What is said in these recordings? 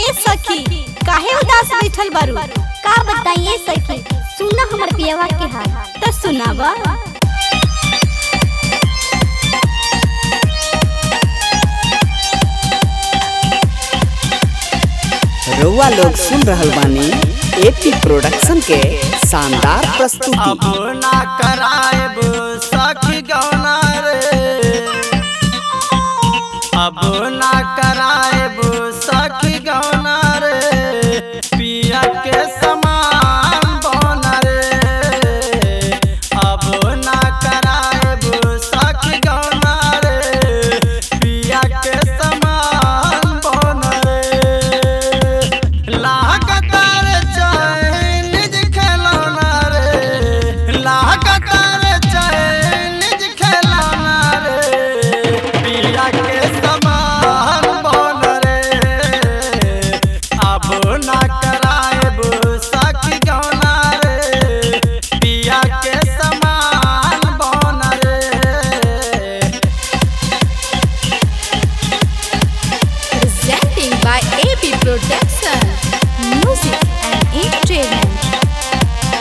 ए सखी काहे उदास बैठल बारू का बताइए सखी सुना हमर पियवा के हाल त सुनावा रउआ लोग सुन रहल बानी एपी प्रोडक्शन के शानदार अब प्रस्तुति ना कराएब सखी गौना रे अब ना कराएब सखी गौना रे पिया के समान बन रे अब ना कराएब सखी गौना रे पिया के समान बन रे लागतार चाइनीज खिलौना रे लागतार चाइनीज खिलौना रे पिया के समान बन रे अब ना कराएब सखी गौना रे पिया के समान बन रे presenting by AB Production Music and Entertainment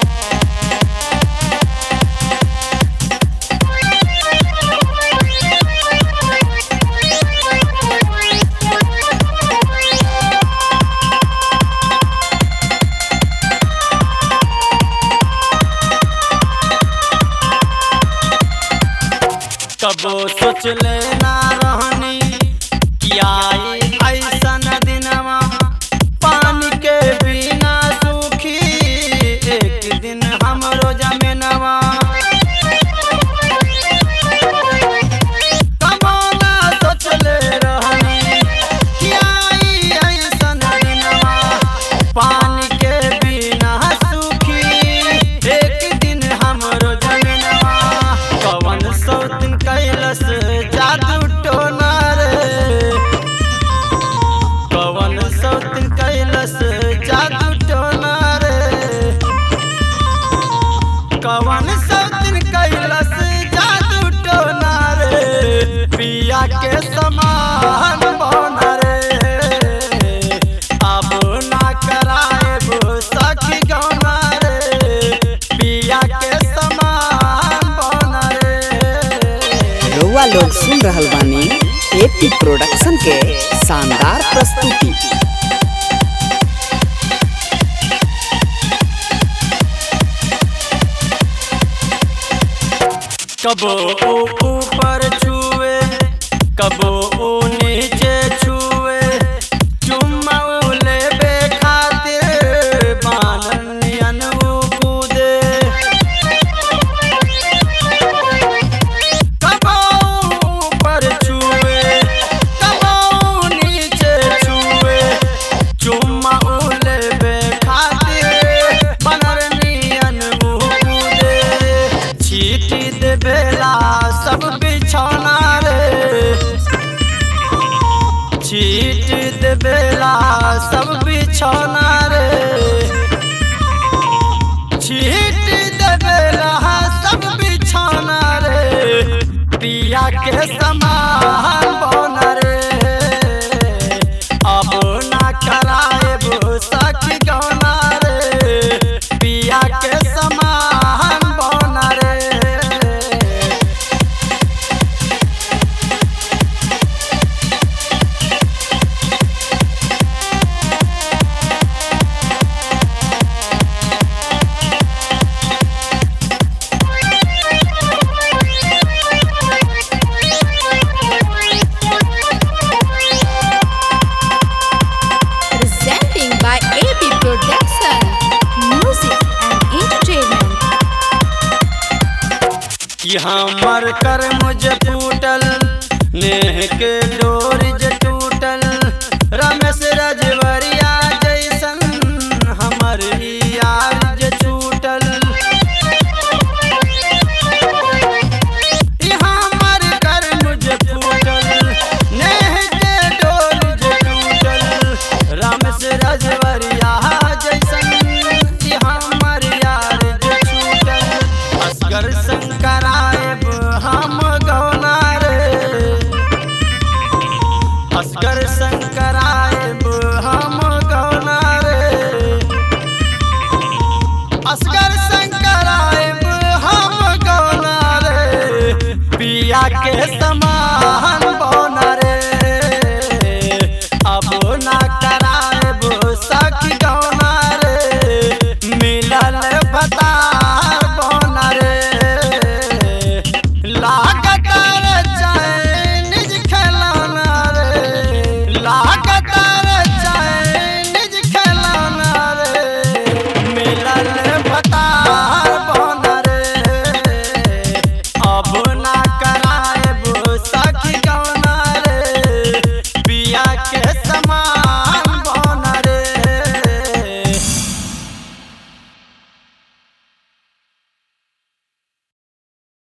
कबो सोच लेना रहनी कि आई ऐसन दिनवा पानी के बिना सूखी एक दिन हमरो जमीनवा कबो ना सोच ले रहनी कि आई ऐसन दिनवा पानी के बिना सूखी एक दिन हमरो जमीनवा कवन सौ दिन कैलस जादू टोना रे कवन सौ दिन कैलस जादू टोना रे कवन सौ दिन कैलस जादू टोना रे पिया के समान बन रे अब ना कराएब सखी गौना रे पिया के समान बन रे रउआ लोग सुन रहल बानी एपी प्रोडक्शन के शानदार प्रस्तुति कबो ऊ ऊपर छुए कबो ऊ नीचे छुए चुम्मा ऊ लेबे खातिर बाननियन ऊ कूदे कबो ऊ ऊपर छुए कबो ऊ नीचे छुए चुम्मा ऊ लेबे खातिर बाननियन ऊ कूदे छीटी देवेला सब बिछौना रे छीट देवेला सब बिछौना रे छीट देवेला सब बिछौना रे पिया के समान बन रे अब ना कराएब सखी गौना रे पिया के समान बन रे presenting by AB Production Music and Entertainment कि हमर कर मुझे फूटल नेह के डोर